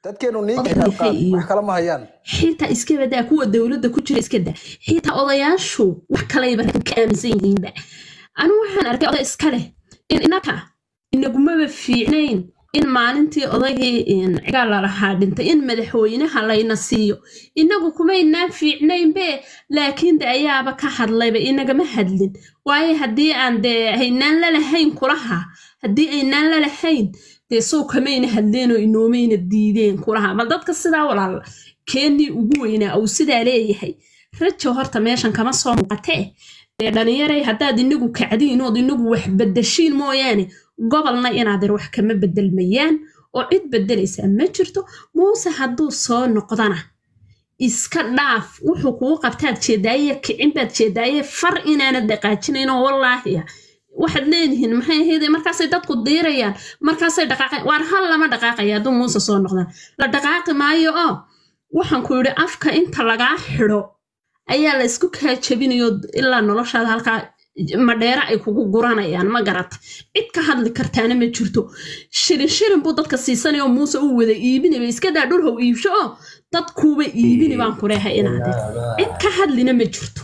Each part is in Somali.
dadkeenu niinka oday yahay qaad iyo wax kala ma hayaan xitaa iska badaa kuwa dowladda ku jira iska daa xitaa odayaashu wax kalayba ka aaminsan yihiinba anigu waxaan arkay oday iska leh in inaka inagumaba fiicnayn in maalintii odaygii cigaal lalahaa dhintay in madaxweynaha layna siiyo inagu kumaynaan fiicnaynbe laakiin de ayaaba ka hadlayba inagama hadlin waayo haddii aan dee haynaan lalahayn kulaha haddii aynaan lalahayn dee sow kamayna hadleenoo inoomayna diideen kulaha ma dadka sidaa walaal keenii ugu weynaa uu sidaa leeyahay rajo horta meeshan kama soo muuqatee dee dhalinyaray haddaad inagu kacdiin ood inagu wax bedeshiin mooyaane gobolna inaadeer wax kama bedelmayaan oo cid bedelaysaa ma jirto muuse hadduu soo noqdana iska dhaaf wuxuu kugu qabtaad jeedaaye kicin baad jeedaaye far inaanad dhaqaajinaynoo wallaahiya waxaad leedihiin maxay ahayde markaasay dadku diirayaan markaasay dhaqaaqayan waar hal lama dhaqaaqaya hadduu muuse soo noqdaan la dhaqaaqi maayo oo waxaan ku yidhi afka inta lagaa xidho ayaa la isku kaa jabinayo ilaa noloshaada halkaa madheere ay kugu guranayaan ma garata cid ka hadli kartaana ma jirto shirin shirin buu dadka siisanayoo muuse uu wada iibinaba iskadaa dhulhow iibsho oo dadkuuba iibini baan ku leehay inaadee cid ka hadlina ma jirto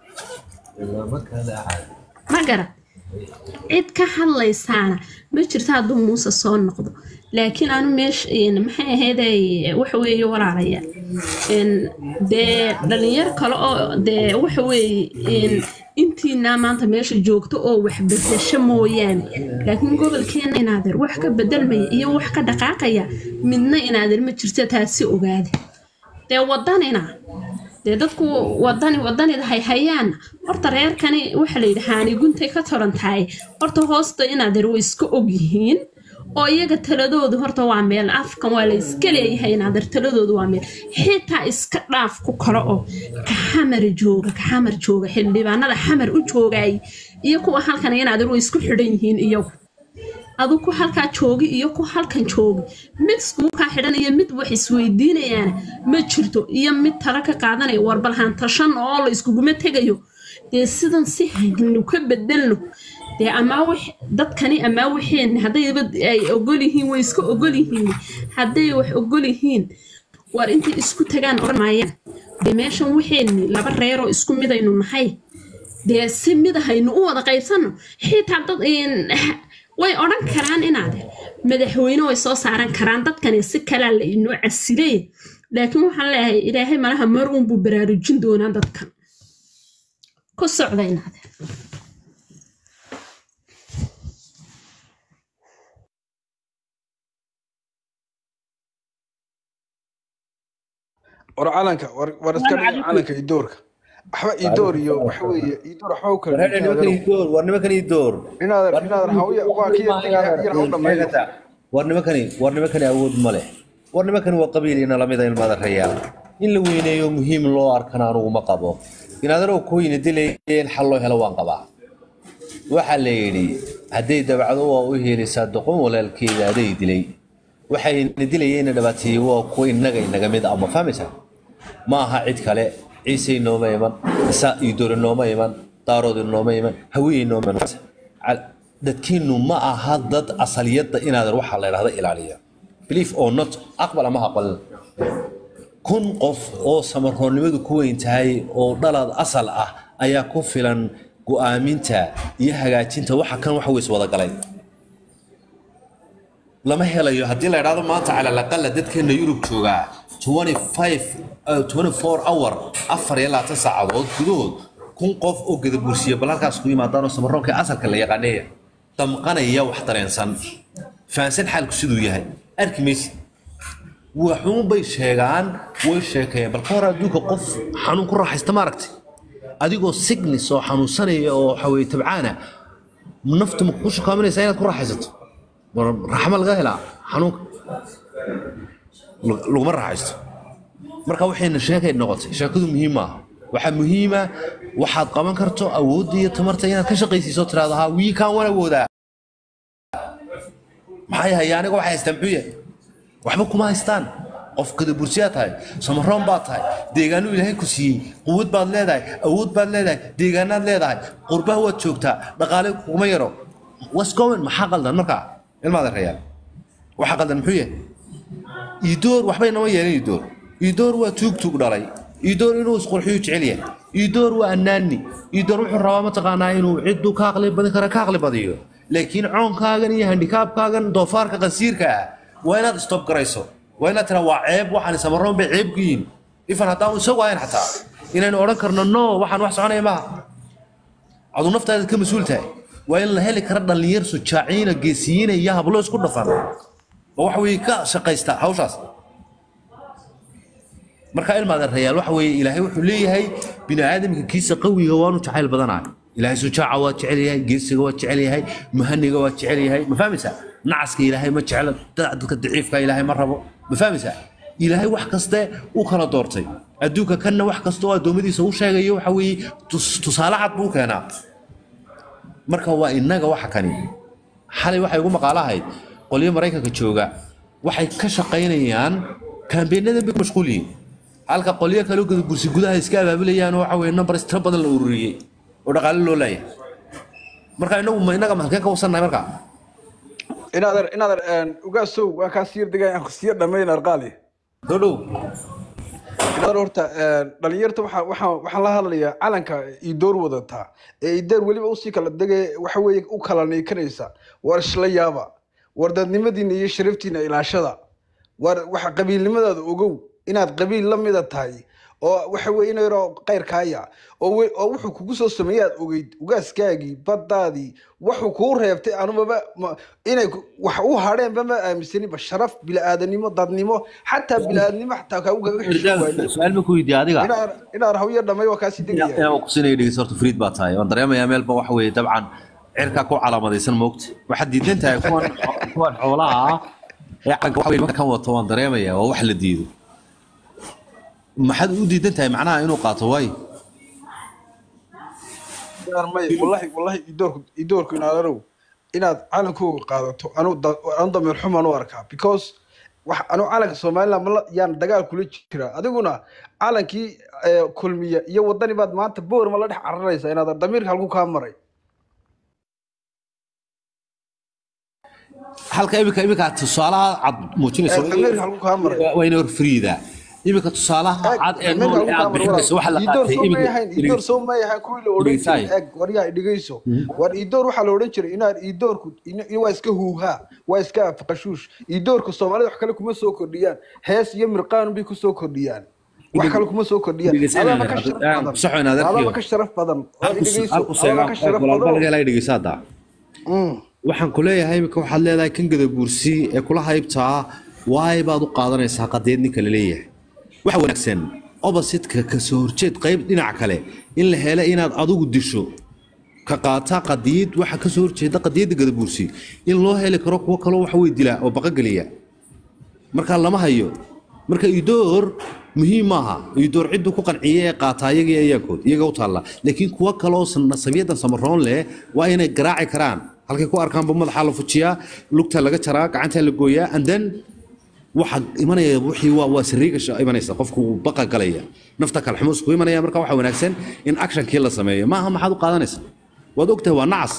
ma garat cid ka hadlaysaana ma jirto hadduu muuse soo noqdo laakiin anu meesha maxay ahayday waxa weeye walaalaya dee dhalinyar kale oo dee waxa weeye intiinaa maanta meesha joogto oo wax bedesho mooyaane laakiin gobolkeena inaadeer wax ka bedelmaya iyo wax ka dhaqaaqaya midna inaadeer ma jirto taasi ogaada dee wadanina dee dadku wadani wadanida hay hayaan horta reerkani waxa la yidhi haani guntay ka toran tahay horta hoosta inaadeer way iska og yihiin oo iyaga taladoodu horta waa meel afkan waa la iska leeyahay inaadeer taladoodu waa meel xitaa iska dhaaf ku kale oo ka xamar jooga ka xamar jooga xildhibaanada xamar u joogay iyo kuwa halkan inaadeer way isku xidhan yihiin iyagu adu ku halkaa joogi iyo ku halkan joogi mid iskuukaa xidhan iyo mid wax isweydiinayaana ma jirto iyo mid tala ka qaadanaya warbalhantashan oo la iskuguma tegayo dee sidan si haynu ka bedelno dee amaa dadkani amaa waxeen haddayba ay ogol yihiin way iska ogol yihiin hadday wax ogol yihiin war intay isku tagaan odhan maayaan dee meeshan waxeenni laba reeroo isku midaynu nahay dee si mid ahaynu u wada qaybsanno xitaa dad way odhan karaan inaade madaxweyne way soo saaran karaan dadkani si kalaa la inoo casilay laakiin waxaan leeyahay ilaahay malaha mar uunbuu baraarujin doonaa dadkan ku socda inaade war calanka war iska dhiga calanka idoorka waxba idoor iyo waxa weeye idoor waxba u kala war nimankan idoor inaadan inaadan hawiya waa kii yar u dhameeyo war nimankani war nimankani awood ma leh war nimankani waa qabiil ina lamida ilmada rayaal in la weyneeyo muhiim loo arkana anugu ma qabo inaadanoo kuweyna dilayeen xal loo helo waan qabaa waxaa la yidhi hadday dabacdo waa u helaysaa doqon walaalkeeda aday dilay waxayna dilayeenna dhibaateeyey waa kuwa innaga inaga mid ama fahmaysaa ma aha cid kale ciise inooma iman isa idoor inooma iman daarood inooma iman hawiye inooma iman dadkiinu ma aha dad asaliyadda inaadan waxaa la idhahda ilaaliya belief or not aqbal ama aqbalin kun qof oo samaroonnimadu ku weyn tahay oo dhalaad asal ah ayaa ku filan go'aaminta iyo hagaajinta waxa kan wax weys wada galay lama helayo haddii la idhahdo maanta cala alaqala dadkeena yurub joogaa 24 hour afar iyo labaatan saacadood gudahood kun qof oo gadabursiya bal halkaas ku yimaadaanoo samaroonka asalka la yaqaaneeya damqanaya wax dareensan fahansan xaalku siduu yahay arki maysid waxuun bay sheegaan way sheekeeyeen bal ka hor adduunka qof xanuun ku raaxaysta ma aragtay adigoo signis oo xanuunsanaya oo waxaweye tabcaana naftu ma kugu shukaaminaysaa inaad ku raaxaysato raxma laga helaa xanuunka laguma raaxaysto marka waxayna sheekay noqotay sheekadu muhiim maaha waxaa muhiima waxaad qaban karto awoodda iyo tamarta inaad ka shaqaysiiso tiraahdo haa wiikaan waan awoodaa maxay haya aniga waxay haystaan muxuu yahay waxba kuma haystaan qof kadabursiyaa tahay samaroon baad tahay deegaanuu ilaahay ku siiyey quwad baad leedahay awood baad leedahay deegaanaad leedahay qurbaha waad joogtaa dhaqaale kuguma yaro wasgowen maxaa qaldan markaa ilmaada rayaal waxa qaldan muxuu yahay iidoor waxbay nama yeelin iidoor iidoor waa tuug tuug dhalay iidoor inuu isqurxiyu jecel yahay iidoor waa annaani iidoor wuxuu rabaa mataqaanaa inuu cidduu ka aqli badin kara ka aqli badiyo laakiin coonkaagan iyo handikaabkaagan doofaarka qansiirka ah waa inaad stop garayso waa inaad tiraa waa ceeb waxaan samaroon bay ceeb ku yihin ifan haddaan isagu ahayn xataa inaynu odhan karno no waxaan wax soconaya maaha aduu naftaada ka mas-uul tahay waa in la heli kara dhallinyar sujaaciina geesiyiina iyo hablo isku dhafan oo waxa weeye ka shaqaysta hawshaas marka ilmaada rayaal waxa weeye ilaahay wuxuu leeyahay bini aadamka kiisa qawiga waanu jacayl badanahay ilaahay sujaaca waa jecel yahay geesiga waa jecel yahay muhaniga waa jecel yahay ma fahmaysaa nacaska ilaahay ma jeclo dadka daciifka ilaahay ma rabo ma fahmaysaa ilaahay wax kaste u kala doortay adduunka kanna wax kasta oo addoommadiisa u sheegayo waxa weeye tus- tusaale cad buu keenaa marka waa innaga waxa kani xalay waxay ugu maqaalo ahayd qolyo maraykanka jooga waxay ka shaqaynayaan kaambeenadan bay ku mashquul yihiin halka qolyo kale oo bursi gudaha iska abaabulayaan oo waxa weye number tiro badan la ururiyey oo dhaqaale loo leeyahay marka inagu ma innaga maxkeen ka wasannahay marka inaadan inaadan ugaasow waan kaa siyar degay aan siya dhamayn arqaali soo dhow inaadan horta dhalinyarta waxaan waxaan waxaan la hadlayaa calanka idoor wadataa ee idoor weliba usii kala degay waxa weeye u kala neykanaysa war isla yaaba war dadnimadiina iyo sharaftiina ilaashada war waxa qabiilnimadaada ogow inaad qabiil la mida tahay oo waxa weye in yaroo qayrkaaya oo we- oo wuxuu kugu soo sameeyey aad ogeyd ugaaskaagii baddaadii wuxuu kuu reebtay anumaba ma- inay ku- wax u hadheenba ma aaminsaniba sharaf bilaadanimo dadnimo xataa bilaadanimo xataa kaagu gaga xisho waaye su-aal ma ku weydiiya adiga inaan inaan hawyo dhamay waa kaasi degaya inaan kusinaya dhegeysta horta friid baa tahay waan dareemayaa meelba waxa weeye dabcan cirkaa ku calaamadaysan moogta waxaad diidan tahay kuwan kuwan xoolaha ah ee calanka waxa weye nimanka kan wato waan dareemayaa waa wax la diido maxaad u diidan tahay macnaha inuu qaato waayo Inaan may wallahi wallahi idoorku idoorku inaad arow inaad calankooga qaadato anu da- anu dameer xumaan u arkaa because wax anu calanka somaliland mala yaan dagaal kula jira adiguna calankii eh, kulmiya iyo wadani baad maanta boor ma la dhex cararaysa inaad damiirka halku kaa maray halka imika imika tusaalaha cad muujinayso Eh, damiirka halku kaa maray waa ina hor friida imika tusaalaha cad ee nool ee aad bixinayso waxa la idoor qaatay soo imika mayahayn idoor soo mayahayn kuwii la odhan jiray Dhegeysaay. eg waryaa dhegeyso war idoor waxaa la odhan jiray inaad idoorku in- in waa iska huuhaa waa iska afqashuush idoorka soomaalida wax kale kuma soo kordhiyaan hees iyo mirqaan bay ku soo kordhiyaan wax kale kuma soo kordhiyaan Dhegeysanaya, adaba ka sharaf aan badan ku soconayn adeerkiyo. adaba ka sharaf badan oo dhegeyso halku adaba ka sharaf walba laga badan helay dhegeysaada Mm. waxaan ku leeyahay imika waxaad leedahay kan gadabuursi ee kula haybtaa waay baad u qaadanaysaa qadeed ninka la leeyahay waxa wanaagsan opposite-ka ka soo horjeed qayb dhinac kale in la helo inaad adigu disho ka qaata qadiyad waxa ka soo horjeeda qadiyadda gadabuursi in loo heli karo kuwo kaloo waxa wey dilaa oo baqageliya marka lama hayo marka idoor muhiim maaha idoor ciddu ku qanciye ee qaata iyaga iyo iyagood iyaga u taalla laakiin kuwo kaloo nasabiyadan samaroon leh waa inay garaaci karaan halkay ku arkaanba madaxa la fujiyaa lugta laga jaraa gacanta la gooyaa and then waxa imanaya wixii waa waa sariiga sha- imanaysa qofku wuu baqa galaya nafta kale xumus ku imanaya marka waxa wanaagsan in actionkii la sameeyo maaha maxaad u qaadanaysa waad ogtahay waa nacas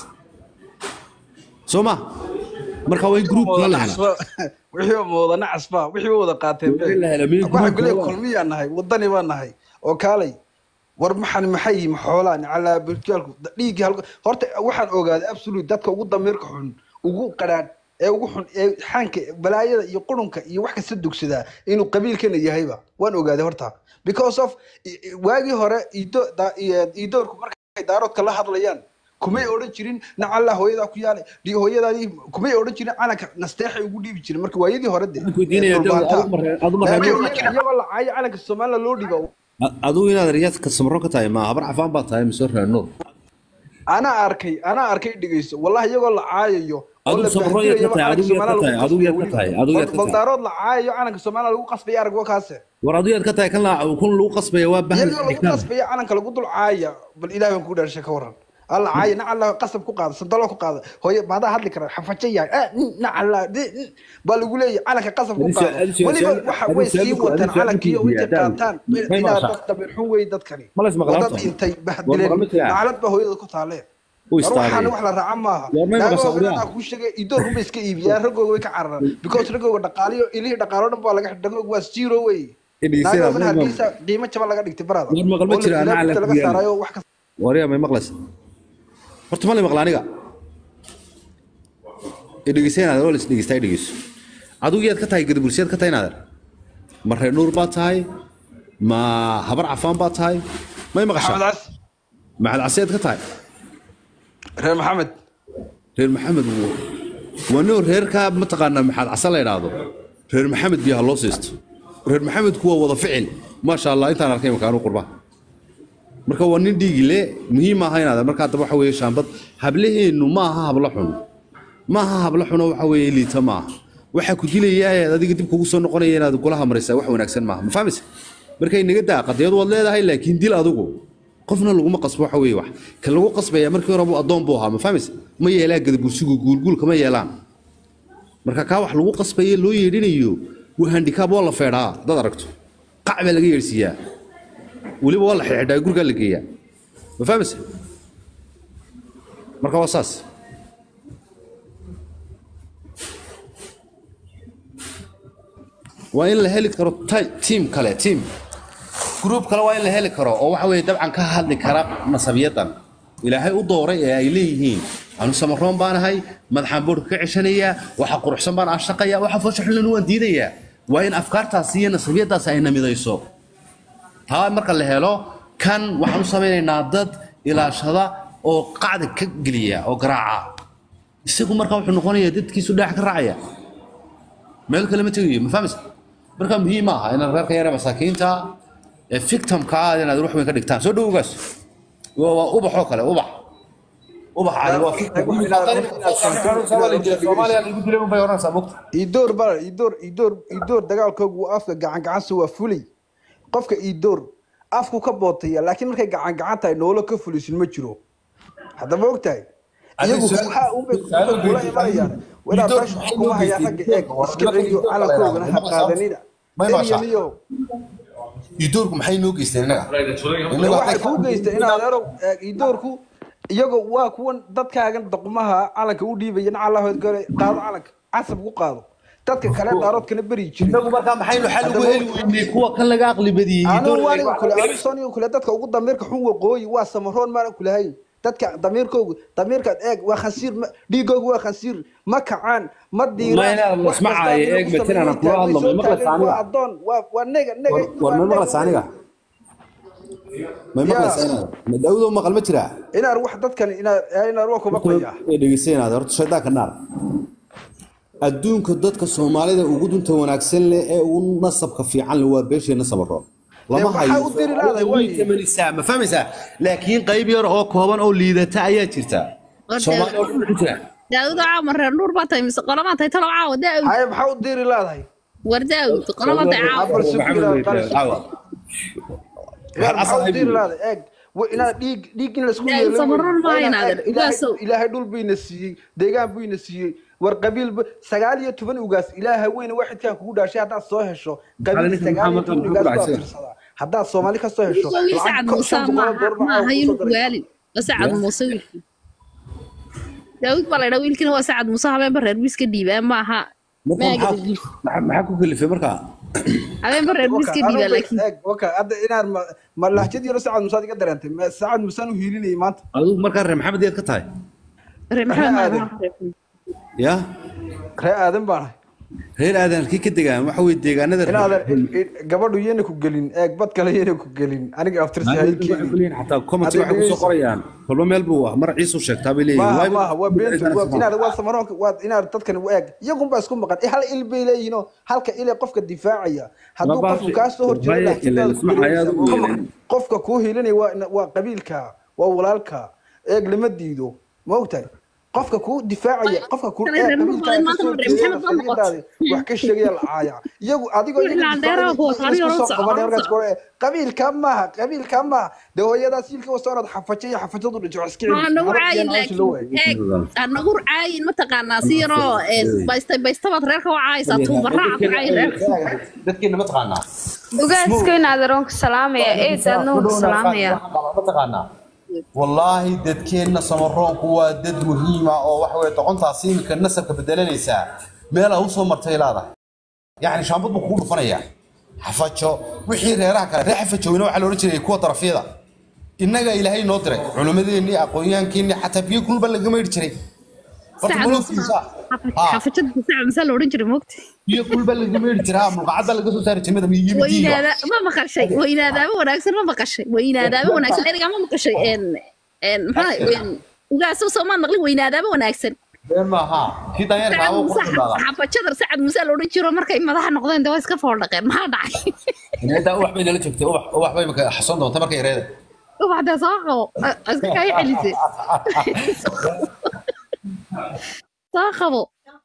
soo ma marka waa in groupka la hela wixii mooda nacasba wixii wada qaateen be Wixii la helay, miyuu waxaan group ku leeyahay waa? kulmiyaan nahay wadani baan nahay oo kaalay war maxan maxay yihiin xoolaan calaa bulkaalku dhiiggii halka horta waxaan ogaaday absolute dadka ugu damiirka xun ugu qadhaan ee ugu xun ee xaanka balaayada iyo qurunka iyo wax kasta dugsadaa inuu qabiilkana yahayba waan ogaaday horta because of i- i- waagii hore ido da- i- idoorku markay daaroodka la hadlayaan kumay odhan jirin nacalla hooyadaa ku yaalay di hooyadaadii kumay odhan jirin calanka nasteexay ugu dhiibi jirin marka waayadii hore de Waxaan ku weydiinaya, ee dhulbaantaa. adigu marka- adigu marka- Laakiin iyagoo la caayo calanka somaliland loo dhiiba adigu inaad riyaadka samro ka tahay ma habar cafaan baa tahay mise reer nuur anaa arkay anaa arkay dhegeyso wallahi iyagoo la caayayo oo Adigu la sabro bahdirayo yaad ka tahay, calanka adigu yaad ka Somaliland tahay, lagu adigu yaad ka qasbayo tahay, weliba. adigu yaad ka tahay. baldaarood la caayayo calanka somaliland lagu qasbaya arag waa kaase war adigu yaad ka tahay kan la kun lagu qasbaya waa bahal iyadoo lagu qasbaya calanka lagu dul caaya bal ilaah baan ku dhaarshay ka waran alla caaya nacalla qasab ku qaada sandalo ku qaada hooye maadaa hadli kara xafajo yahay ah, mm, nacalla di- mm, baa lagu leeyahay calanka qasab ku Adigu qaada su- adigu weliba su- waxa adigu way su- sii adigu wataan su- calankii oo intay adigu qaataan may inaad maqashaa? dad dabeer xun wey dadkani Ma la ismaqlaan wadad tahay? intay War bahdileen maqalma jiraa? naclad baa hooyada ku taalee u war waxaan istaagay wax la raaca maaha War may maqashaa naagoogan wariyaha? anaa kuu sheegay idoorku ba iska iibiyaan raggooga way ka cararaan because raggooga dhaqaaliyo ilihii dhaqaalo dhan baa laga dhagooga waa zero wey Idhigeysada, naagoogan may hargeysa qiimo jaban laga dhigtay barada War maqal ma oo jira, anaa laga la ku yaala. saarayo wax kasta waryaa may maqlaysa horta ma la maqla aniga idhegeysanaader oo lis dhegeystaa dhegeyso adigu yaad ka tahay gadabursiyaad ka tahay naader ma reer nuur baad tahay ma habar cafaan baad tahay may maxamed maqashaa cas maxamed caseed ka tahay reer maxamed reer maxamed w- waa noo reerkaa mataqaanaa maxaad case la idhaahdo reer maxamed biyaha loo siisto reer maxamedku waa wada ficil maasha allah intaan arkay makaanu qurba marka waa nin dhiigile muhiim maaha inaad marka haddaba waxa weeye shaambad hablaheennu ma aha hablo xun ma aha hablo xuno waxa weeye liita ma aha waxaa ku dilayaa ee adiga dib kugu soo noqonaya inaad golaha maraysaa wax wanaagsan maaha ma fahmaysa marka inaga daa qadiyad waad leedahay laakiin dil adigu qofna laguma qasbo waxa weeye wax kan lagu qasbaya markii hore buu addoon buu ahaa ma fahmaysa ma yeelaan gadabursigu guulguulka ma yeelaan marka kaa wax lagu qasbaye loo yeedhinayo waa handikaab waa la feedhaa dad aragto qac baa laga yeedhsiiyaa weliba waa la xidhxidhaa gurigaa la geeyaa ma fahmaysa marka waa saas waa in la heli karo ti- tiim kale tiim gruub kale waa in la heli karo oo waxa weeye dabcan ka hadli kara nasabiyadan ilaahay u dooray ee ay leeyihiin anu samaroon baan ahay madaxaan boodhka ka ceshanayaa waxa quruxsan baan ashaqaya waxa foosha xullan waan diidayaa waa in afkaartaasi iyo nasabiyadaasi ay namidayso taa marka la helo kan waxaan u samaynaynaa dad ilaashada oo qacda ka geliya oo garaaca isagu marka wuxuu noqonayaa dadkiisu dhaax ka raacaya meel kale ma tegayo ma fahmaysa marka muhiim maaha inaad reerka yare masaakiinta ee victimka ah inaad wax weyn ka dhigtaan soo dhowgaas waa waa ubaxoo kale ubax ubax cali waa soomaaliya lagu dilay unbay oranaysaa mogta idoor baa idoor idoor idoor dagaalkoogu waa afka gacan gacansa waa fulay qofka idoor afku ka bootaya laakiin markay gacan gacan tahay noolo ka fulisin ma jiro haddaba og tahay iyagu Adiga waxaa unbay su'aal- kula imanayaan wadaad Idoor meesha maxay kuma loo hayaa geystay? ragga eeg iska celiyo calankoogana ha qaadanina May maqashaa? eliyo idoorku maxay noo geysteen innaga waxay kuu geystay inaad erow eeg idoorku iyagu waa kuwan dadkaagan doqmaha calanka u dhiibaya nacalahood gole qaado calanka casab ku qaado dadka kale daaroodkana beri jiray inagu markaa maxaynu xal ugu heli weynay kuwa kan laga aqli badiyey anu waaniga kule anu soniga kule dadka ugu damiirka xun waqooyi waa samaroon maana kulahayn dadka damiirkoogu damiirkaad eeg waa khansiir ma- dhiigoogu waa khansiir ma kacaan ma Ma inaan wax isma kasta caayo, adiga eeg, ku Metin, sameeyey, anaan kula hadlo, taagay, ma soo maqlaysaa taagay, aniga? waa adoon waa waa nega nega war waa ma nega maqlaysa aniga may maqlaysa inaad ma daawudo maqal ma jiraa inaad wax dadkan inaad inaad waa kuma qoya ee dhegeysanaynaad horta shaydaanka naar adduunka dadka soomaalida ugu dunta wanaagsan leh ee ugu nasabka fiican leh waa beesheena sabaro lama waxaa hayo u diri lahaday, way. Tamanaysaa, ma fahmaysaa laakiin qayb yar oo kooban oo liidata ayaa jirta War soomaali oo dhan ku jira daawud caawa reer nuur baa tahay mise qolamaa tahay talo caawa daawud haye maxaa u diri laadahay war daawud qolamaa tahay caawa Afar sufira qalas. Caawa. maxaa u diri laadahay eeg wa- inaad dhiig dhiig in laisku Yaa, yeelo samaroon wey. maayo Waa inaad naadir. eeg, ilaahay- Ugaasow. ilaahay dhul buyna siiyey deegaan buyna siiyey war qabiil ba- sagaal iyo toban ugaas ilaaha weyne waxidkaa kugu dhaashay haddaad soo hesho qabiil ninkan sagaal iyo maxaa toban maqan ugaas ku baa dhacay? tirsadaa haddaad soomaali ka soo hesho wiil lacag sacad ko- muuse shan boqol oo maaha doolar baa maaha kusoo inuu daray. waalin waa sacad muuse wiilkii daawud baa laydhaa wiilkina waa sacad muuse habeenba reer miiska dhiibaa maaha Marka maaga maxaa- maxaa maxaa ku kalifay markaa habeenba reer miiska dhiibaa laakiin Eeg, waka, hadda inaad ma- ma lahjad yaro sacad musaad iga dareentay Ma- sacad musaan u hiilinayay maanta adigu markaa reer maxamed yaad ka tahay reer maxamed aadan. maaha ya ree aadan baan ahay reer aadan halkii ka degaan waxa weye deegaanada inaadan gabadhu yena ku gelin eeg bad kale yena ku gelin aniga aftirsi haykeeni xataa comments Hadda waxay kusoo dhegeyso. qorayaan kolba meel buu ah mar ciisu sheegtaa bay leeyihiin maaha Waay- maaha waa beenta waa inaad waa samaroonka waa inaad dadkan u eeg iyagun baa isku maqan hal il bay leeyihiinoo halka ile qofka difaacaya hadduu Laba- qofku kaa soo horjeedo Waaye, laakiin ile aad lisma ku hayaad u dareemaysaa. yeelin. qofka kuu hiilinaya waa waa qabiilka waa walaalka eeg lama diido ma ogtahay qofka kuu difaacaya qofka kuu Kale reer Nuur Badan maanta reer Maxamed baa noqotay. wax ka sheegaya la caaya iyagu adigoo Wixii la dheeraa kuwa taariikh hore isku soo socon, qabanaya markaas socon. gore qabiilka maaha qabiilka maaha dee hooyadaas ilka wasoonad xafajay iyo xafajadu dhintay wax iska ha nagu caayin celiso laakiin eeg ha nagu caayin mataqaanaa si yaroo baysta baystabaad reerka u caayaysaa tuubaraaca ku caayin reerka dadkeena ma taqaanaa ugaaska in adeeroonka salaamaya eed aadna wuu salaamaya ma taqaanaa wallaahi dadkeenna samaroonku waa dad muhiima oo waxa weye doqontaasi iminka nasabka bedelanaysaa meel a usoo martay laadahay yacni shaambad buu kugu dhufanayaa xafajo wixii reeraha kale reer xafajowina waxaa la odhan jiray kuwa darafyada innaga ilaahay noo diray culimmadeennii aqoonyahankeennii xataa biyo kulba laga maydhi jiray horta Sacad maloogtiisa haa xafajada sacad masaa la odhan jiray moogta biyo kulba laga maydhi jiraa mulqacad baa laga soo saari jiray midab iyo midiiba weynaada ma maqashay weynaadaaba wanaagsan ma maqashay weynaadaaba wanaagsan ergaa ma maqashay een een maxaa ugaasa soo ma naqli weynaadaaba wanaagsan been maaha kii daanyeerka sacad abo muuse ku dhimaadaa xafajada sacad muuse la odhan jiro markay madaxa noqdeen dee waa iska foordhaqeen maxaa dhacay inta ubax bay nala joogtay ubax ubax bay imika xasoon doonta markay yareeda ubaxdee soo qabo a- iska kaaga celisay soo qabo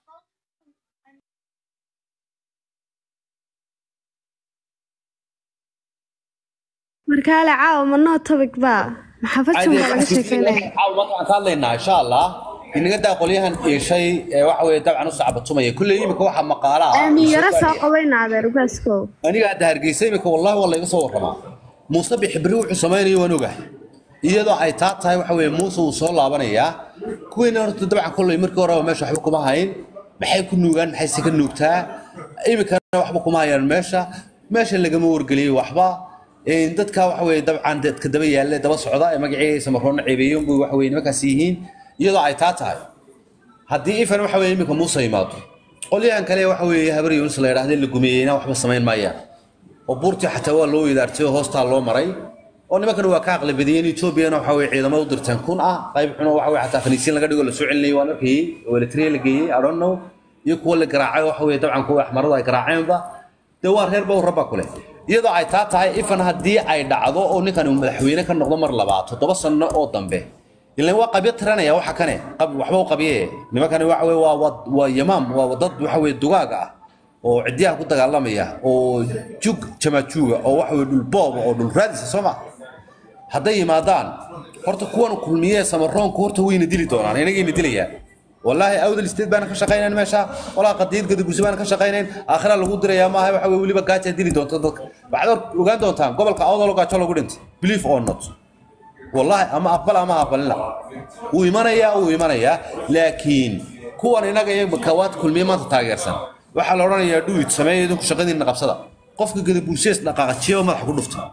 markaale caawa manoo topic baa maxaafadsan baa laga sheekeynaya caawa maanta waxaan ka hadlaynaa insha allah inaga daa qolyahan iishay ee waxa weye dabcan u sacbatumaya kulley imika waxaa maqaala ah aamin yaro soo qabayna adeer ugaaskow aniga hadda hargeysa imika wallahi waa layga soo warramaa muuse bixibri wuxuu samaynayo waan ogahay iyadoo ay taa tahay waxa weye muuse uu soo laabanayaa kuwiina horta dabcan kolley markii horeba meesha waxba kuma hayn maxay ku nuugaan maxayse ka nuugtaa imikana waxba kuma hayaan meesha meesha lagama wargeliyey waxba Een, dadka waxa weye dabcan dadka daba yaalla daba socda ee magacii samaroonna ceebeeyon buu waxa weye nimankaas yihiin iyadoo ay taa tahay haddii ifan waxa weye iminka muuse yimaado qolyahan kale waxa weeye habar yuunus la yidhaahda la gumeeyeyna waxba samayn maayaan oo buurtii xataa waa loo weydaartay oo hoostaa loo maray oo nimankan waa ka aqli badiyeen etoobiyana waxa weye ciidamo u dirteen kun ah qayb xuno waxa weye xataa khaniisiin laga dhigo la soo celinayay waan arkayey oo eritrea la geeyey i don't know iyo kuwa la garaacay waxa weye dabcan kuwa axmaradu ay garaaceenba dee waa reer bowr rabba kule iyadoo ay taa tahay ifan haddii ay dhacdo oo ninkan uu madaxweyne ka noqdo mar labaad toddoba sano oo dambe ilan waa qabyo tiranaya waxa kane qab- waxba u qabye nimankani waxa weye waa waa- waa yamaam waa dad waxa weye dugaag ah oo ciddiyaha ku dagaalamaya oo jug jamaajuuga oo waxa weye dhul booba oo dhul raadisa soo ma hadday yimaadaan horta kuwan kulmiye samaroonku horta wayna dili doonaan inagayna dilayaan والله أودل استيد بان كشقينين ماشا ولا قديد قد قرسي بان كشقينين آخرا لغو دريا ما هي وحوي ولي بقاچا ديني دونتا دك بعد وغان دونتان قبل كأوضا لغا چلو قدنت believe or not والله أما أقبل أما أقبل لا ويمانيا ويمانيا لكن كوان إناقا يبكوات كل ميمان تتاقرسان waxaa la odhanayaa dhuwid sameeya idinku shaqadiinna qabsada qofka gada bulshees dhaqaaqajiyo madaxa ku dhufta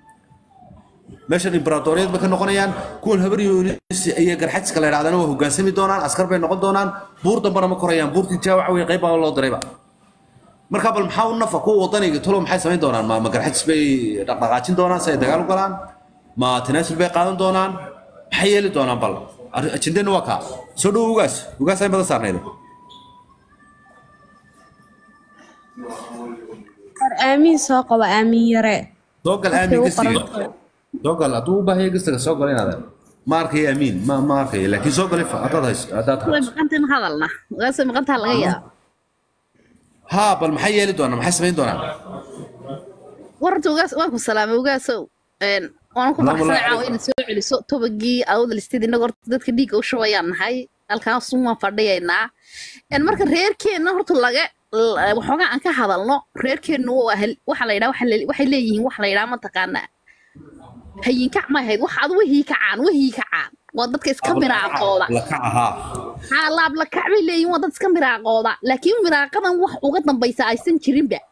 meeshan imbaratoriyad bay ka noqonayaan kuwan habar yunis iyo garxajiska la yidhahdana waa hogaansami doonaan askar bay noqon doonaan buur dambana ma korayaan buurtii jaa waxa weye qayb baa loo dirayba marka bal maxaa u nafa kuwa wadaniga tolo maxay samayn doonaan ma ma garxajis bay dhaqdhaqaajin doonaan si ay dagaal u galaan ma tanaasul bay qaadan doonaan maxay yeeli doonaan bal Arri- ajendeena waa kaa soo dhowo ugaas ugaas ay badan saarnaydo war aamin soo qaba aamin yare soo gal aamin u gastiga qoran soo gal hadduu u baahaya gastiga soo gal inaad ma arkayo amiin ma ma arkayo laakiin soo gal ifa haddaad hayso haddaad way hayso maqantay ma hadalna ugaasay maqantaa laga yaaba haa bal maxay yeeli doonaan maxay samayn doonaan warta ugaas waan ku salaamay ugaasow een waan ku Salaamu faraxsanay calaykum. caawa inaad soo celiso tobagii awdal istid innaga horta dadka dhiigga u shubayaan nahay halkaasuun waan fadhiyaynaa een marka reerkeenna horta laga l- waxoogaa aan ka hadalno reerkeennu waa hel- waxa la yidhaha waxa la- waxay leeyihiin wax la yidhaha mataqaanaa hayinkac ma ahayd wax adu wahii kacaan wahii kacaan waa dadka iska miraaqooda la kaca haa haa laab la kac bay leeyihiin waa dad iska miraaqooda laakiin miraaqadan wax uga dambaysa aysan jirinba